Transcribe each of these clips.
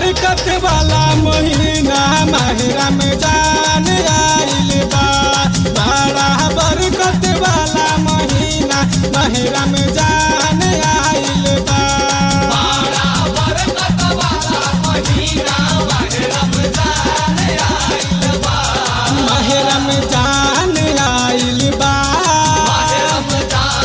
बरकत वाला महीना माहिरा में जान आइल बा बड़ा बरकत वाला महीना माहिरा में जान आइल बा माहिरा में जान आइल बा माहिरा में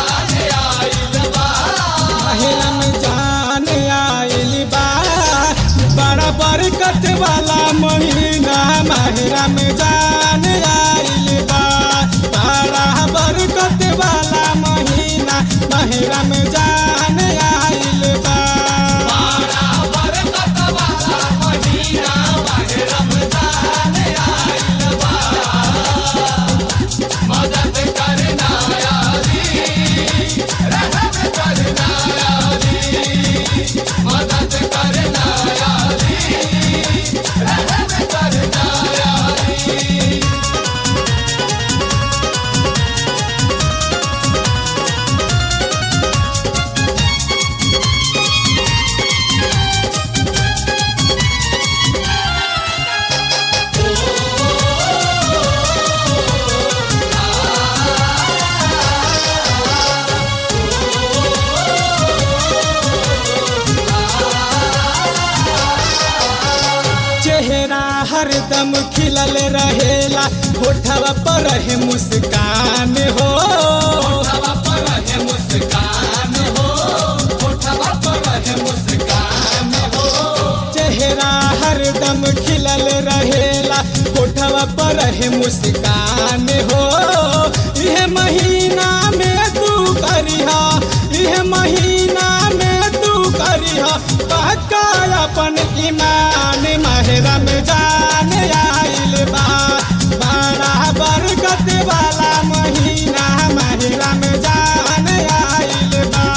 जान आइल बा बड़ा बरकत वाला महीना माहिरा में जान आइल बा बड़ा बरकत वाला महीना माहिरा में जान आइल बा चेहरा हरदम खिलल रहेला होठवा पर रहे मुस्कान हो चेहरा हरदम खिलल रहेला होठवा पर रहे मुस्कान हो यह महीना में तू करिहा यह महीना में तू करिहा पक्का अपन ईमान महरा में जान आइल बा बड़ा बरकत वाला महीना महरा में जान आइल बा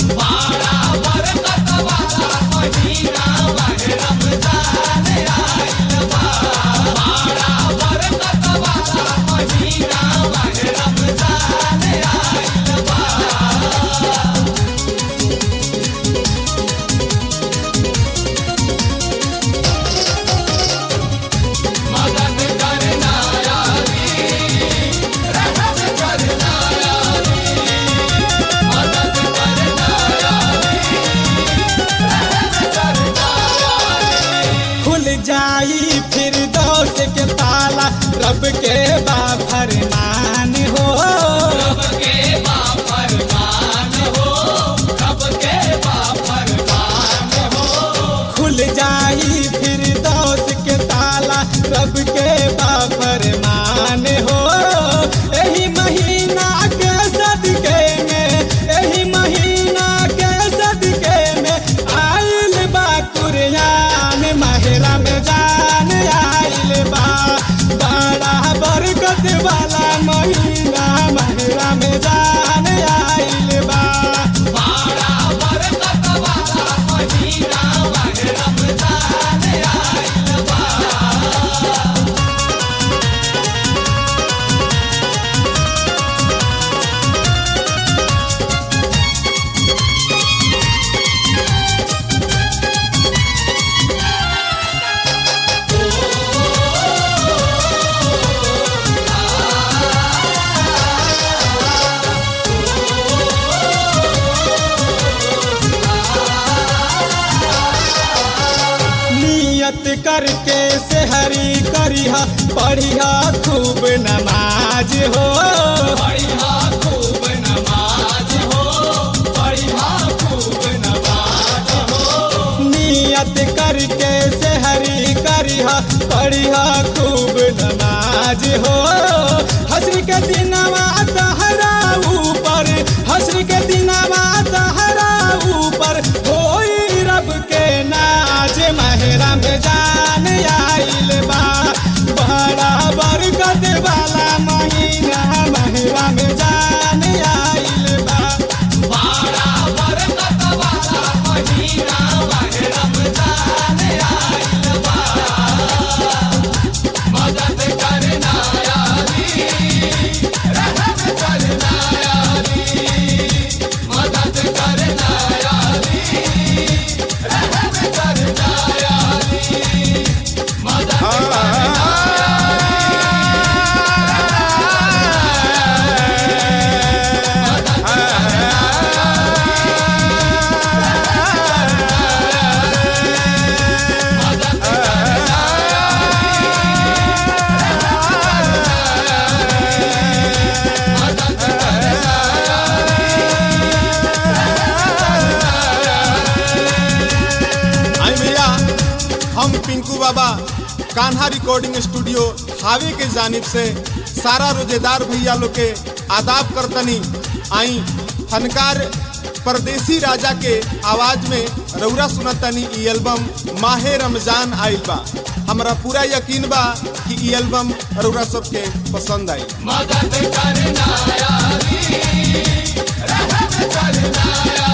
खुल जाई फिर दोष के ताला रब के बा फरमान हो खुल जाई फिर दोष के ताला रब के बा फरमान हो एही महीना के सदके में एही महीना के सदके में आइल बा कुरियान महरा में जान आइल बा बड़ा बरकत वाला महीना महरा में जान आइल बा नियत करके सेहरी करिहा पढ़िहा खूब नमाज हो नियत करके सेहरी करिहा पढ़िहा खूब नमाज हो हसरी के दिनवा तहरा ऊपर हसरी के दिनवा तहरा ऊपर होई रब के नाज महरा में जान आइल बा बड़ा बरकत वाला महीना महरा में जान आइल बा हम पिंकू बाबा कान्हा रिकॉर्डिंग स्टूडियो हावे के जानिब से सारा रोजेदार भैया लोग के आदाब करतनी आई फनकार परदेसी राजा के आवाज में रौरा सुनतनी ई एल्बम माहे रमजान आइल बा हमरा पूरा यकीन बा कि ई एल्बम रौरा सबके पसंद आई मदद करना यारी रहम करना यारी